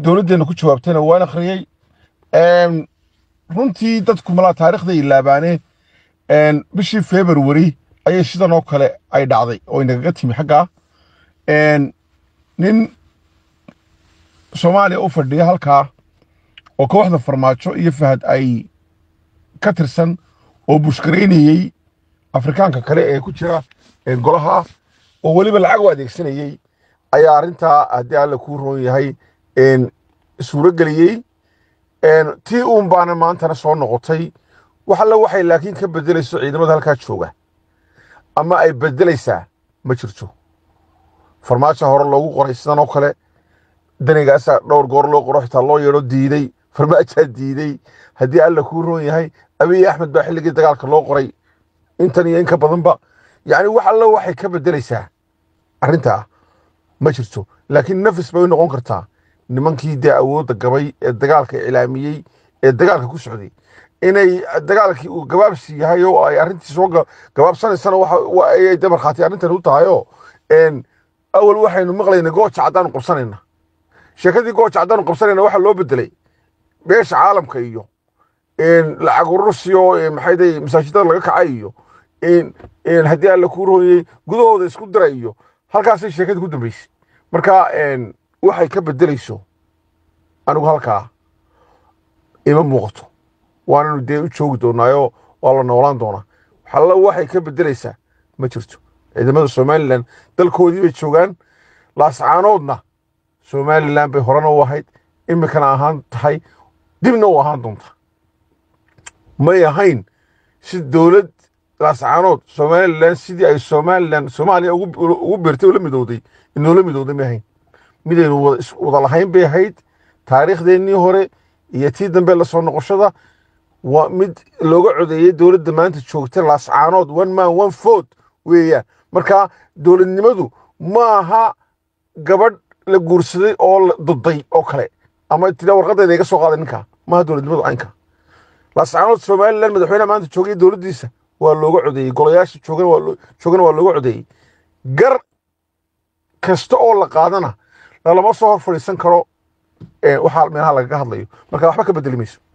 dowladdeenna ku jawaabtayna waan akhriyey Een, runtii dadku malaa taariikhda ilaabaane een, bishii february ayay sidan oo kale ay dhacday oo inagaga timi xaggaa Een, nin soomaaliya u fadhiya halkaa oo kooxda farmaajo iyo fahad ay ka tirsan oo bushkareynayey afrikaanka kale ee ku jira ee golaha oo weliba lacag u adeegsanayey ayaa arrintaa haddii alle kuu roon yahay een, suuro geliyey Een, tii uun baana maantana soo noqotay wax alle waxay laakiin ka bedelayso ciidamada halkaa jooga ama ay bedelaysaa ma jirto farmaajo hore loogu qoray sidan oo kale danigaasaa dhowr goor loo qoro xitaa loo yeedho diiday farmaajaa diiday haddii alla kuu roon yahay abiy axmed baa xilligii dagaalka loo qoray intan iyo in ka badanba yacni wax alle waxay ka bedelaysaa arrintaa ma jirto laakiin nafis bay u noqon kartaa nimankii dee awoodda gabay ee dagaalka iclaamiyey ee dagaalka ku socday inay dagaalkii uu gabaabsi yahay oo ay arrintii soo ga- gabaabsanaysana waxa wa- ayay dee markhaati arrintan u tahay oo een, awal waxaynu maqlaynay gooja caddaanu qabsanayna sheekadii gooja caddaanu qabsanayna waxaa loo bedelay beesha caalamka iyo een, lacag urursiyo een, maxay day masaajidada laga kacay iyo een, een, haddii alla kuu rooyey gudahooda isku dira iyo halkaasay sheekadii ku dambeysay marka een, waxay ka bedelayso anigu halkaa ima muuqato waananu dee u joogi doonaayo waa la noolaan doonaa waxalla waxay ka bedelaysaa ma jirto ciidamada somalilan dalkoodii bay joogaan laascaanoodna somalilan bay horena u ahayd imikana ahaan tahay dibna u ahaan doonta may ahayn si dowlad laascaanood somalilan sidii ay somalilan soomaaliya ugu ugu beertay oo la midowday inoola midowday may ahayn midaynu wada is- wada lahayn bay ahayd taariikhdeennii hore iyo tii dambe la soo noqoshada waa mid looga codeeyey dowladda maanta joogta laascaanood one man one vote weeyaan marka dowladnimadu maaha gabadh la guursaday oo la duday oo kale ama tira warqadeeda iga soo qaaday ninka maaha dowladnimadu caynka laascaanood somalilan madaxweynaha maanta joogay dowladdiisa waa looga codeeyey golayaasha joogana waa loo- joogana waa looga codeeyey gar kasta oo la qaadana lalama soo hor fadhiisan karo ee, waxaa meelaha lagaga hadlayo marka waxba ka bedeli mayso